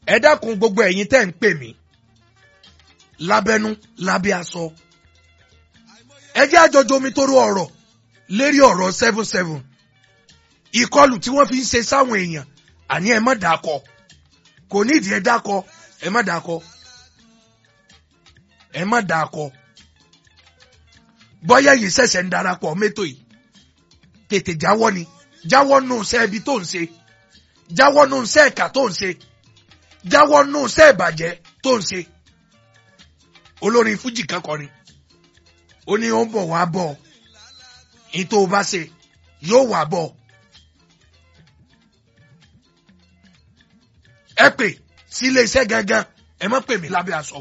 ẹ dákun gbogbo ẹ̀yin tẹ́ ń pè mí lábẹ́nú lábẹ́ aṣọ ẹ jẹ́ àjọjọ omi tó rú ọ̀rọ̀ lérí ọ̀rọ̀ seven seven ìkọlù tí wọ́n fi ń ṣe sáwọn èèyàn àní ẹ má dàkọ kò nídìí ẹ dákọ ẹ má dàkọ ẹ má dàkọ bọ́yá yìí ṣẹ̀ṣẹ̀ ń darapọ̀ mẹ́tò yìí tètè jáwọ́ ni jáwọ́ nù sẹ́ ibi tó ń ṣe jáwọ́ nù sẹ́ ẹ̀ka tó ń ṣe jáwọ́ nù sẹ́ ìbàjẹ́ tó ń ṣe olórin fújì kan kọrin ó ní ó ń bọ̀ wá bọ̀ ní tó o bá ṣe yóò wá bọ̀ ẹ pè sí ilé iṣẹ́ gangan ẹ má pè mí lábẹ́ aṣọ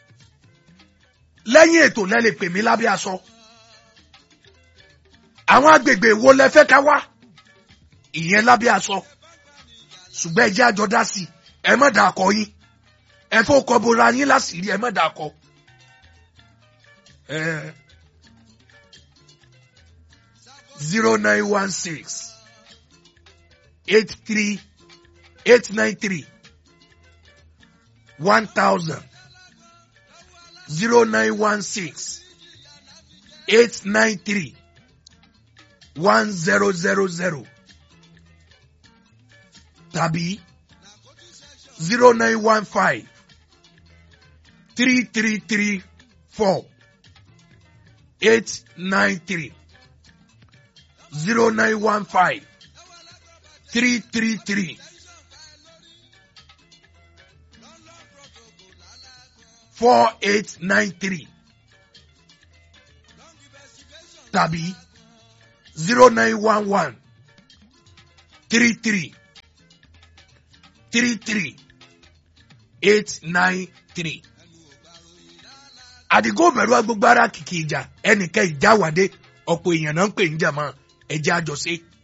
lẹ́yìn ètò lẹ́ lè pè mí lábẹ́ aṣọ àwọn agbègbè wo lẹ fẹ́ ká wá ìyẹn lábẹ́ aṣọ ṣùgbọ́n ẹ jẹ́ àjọ dá sí ẹ má dà kọ yín ẹ fọ́ kọ bora yín láṣìírí ẹ má dà kọ. zero nine one six eight three eight nine three one thousand zero nine one six eight nine three one zero zero zero tàbí zero nine one five three three three four eight nine three zero nine one five three three three four eight nine three tàbí zero nine one one three three three three eight nine three. àdìgún bẹ̀rù agbègbè ara kìkì ìjà ẹnìkan ìjà wàdé ọ̀pọ̀ èèyàn náà ń pè ń jà mọ́ ẹ̀jẹ̀ àjọṣe